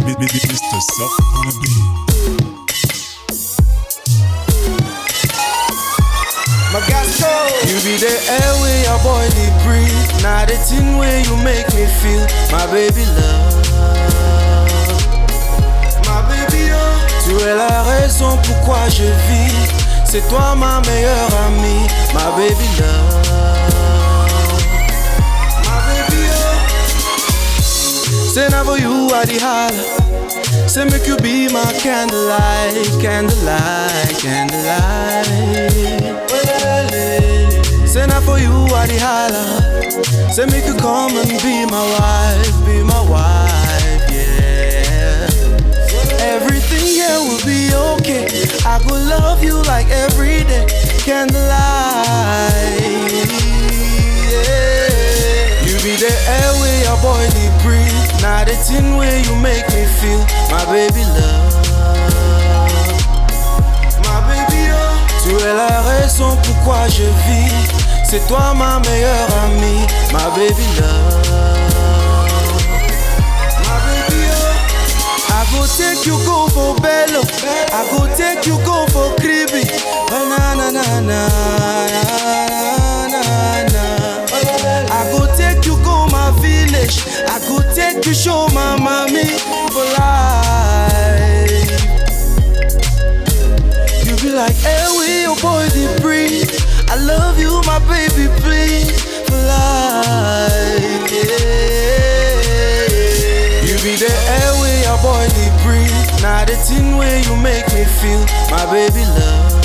Mr. Soft on the beat. Magasco. You be the air where your body breathe. Now the thing where you make me feel, my baby love. Ma baby oh. Tu es la raison pourquoi je vis. C'est toi ma meilleure amie, ma baby love. My baby oh. Say now for you I the holla. Say make you be my candlelight, candlelight, candlelight. Say now for you I the holla. Say make you come and be my wife, be my wife, yeah. Everything here will be okay. I go love you like every day, candlelight. Yeah. You be the air where your body breathe. Now the thing where you make me feel, my baby love. Ma baby oh. Tu es la raison pourquoi je vis. C'est toi ma meilleure amie, ma baby love. My baby oh. I go take you go for bello. I go take you go for cribby. Oh, na na na na na na na. I go take you go my village. I go take you show my mommy for life. You be like, hey, we your boy the breathe. I love you, my baby, please for life. Yeah. You be the air where your boy the breathe. Now the thing where you make me feel, my baby love.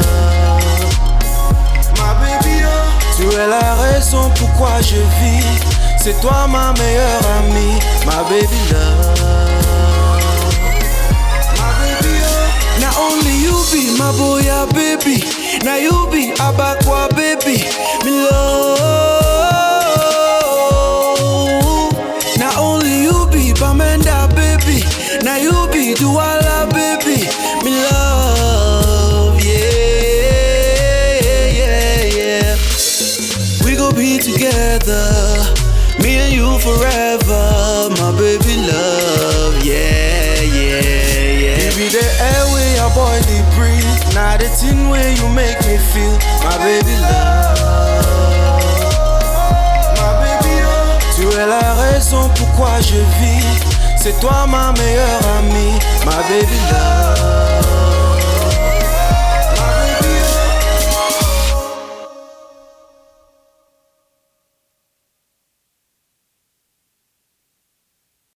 Ma baby oh. Tu es la raison pourquoi je vis. C'est toi ma meilleure amie, ma baby love. My baby oh. Now only you be my boy, ah, baby. Now you be Abakwa, baby. Me love. Now only you be Bamenda, baby. Now you be Duala, baby. Me love, yeah, yeah, yeah. We gon' be together, me and you forever, my baby love, yeah, yeah, yeah. You be the air where your body breathe, now the thing where you make me feel, my baby love. Ma baby oh. Tu es la raison pourquoi je vis, c'est toi ma meilleure amie, ma baby love.